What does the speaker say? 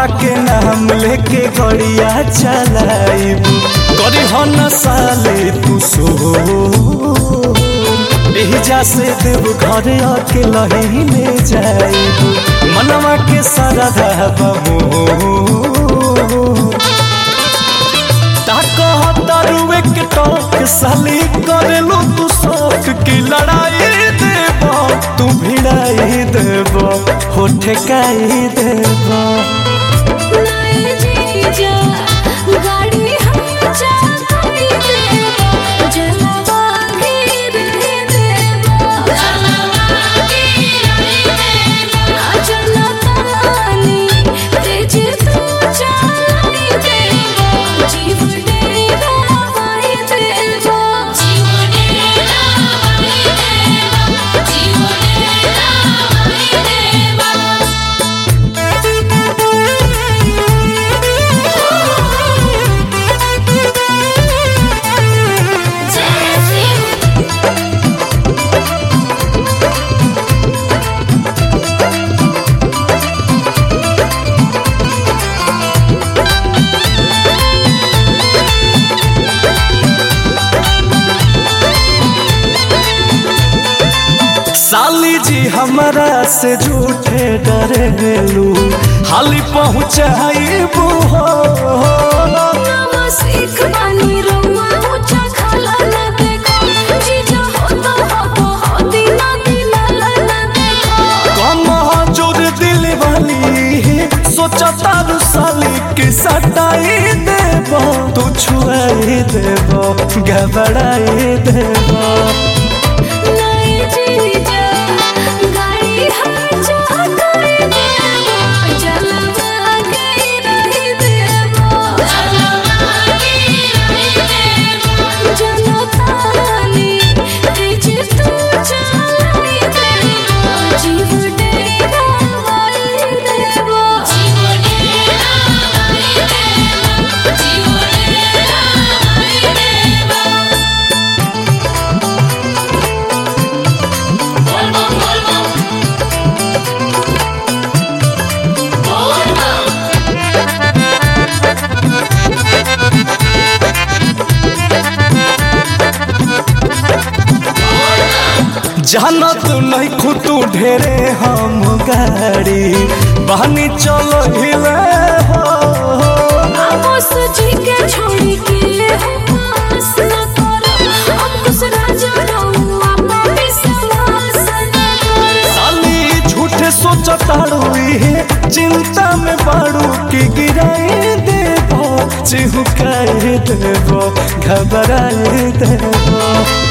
बाबा के नाम लेके गड़िया चलाइब करी हो न साले तू सो एहिजा से देव घर आके लही ले जाइब मनवा के सारा बमो तारुए के टोक साली करेलू तू शौक की लड़ाई देब तू भिड़ाई देब हो ठेकाई देब नए जीजा गाड़ी हम चाहती देवा जलवा गिर देवा जलवा गिर देवा जलतानी तेज तू चलाई देवा जीव डेरा वाई देवा जीव डेरा वाई देवा जीव डेरा वाई देवा साली जी हमारा से झूठे डरेलू हाली पहुँचाइबू हो सीख बानी रउआ ऊंचा खाला न देखो जीजा होता हो हो दीना दीना न देखो कम जोर दिल वाली सोचा तारू साली के सटाई देब तू छुआई देब घबराई देब नए जीजा गाड़ी हम चाहते देवा जलवा गई रही देवा जलवा गई रही देवा जनतानी तेज तू चलाई देवा जीव डेरा वाई देवा जीव डेरा वाई देवा जीव डेरा वाई देवा जाना तू नहीं खुतू ढेरे हम गाड़ी बहनी चलो हिले हो आमोस जी के छोड़ी के पास न करो अब कुछ राजा रहूं आपा विश्वास न करो साली झूठे सोचताड़ू चिंता में बाड़ू की गिराई देबो चिहुकाई देबो घबराई देबो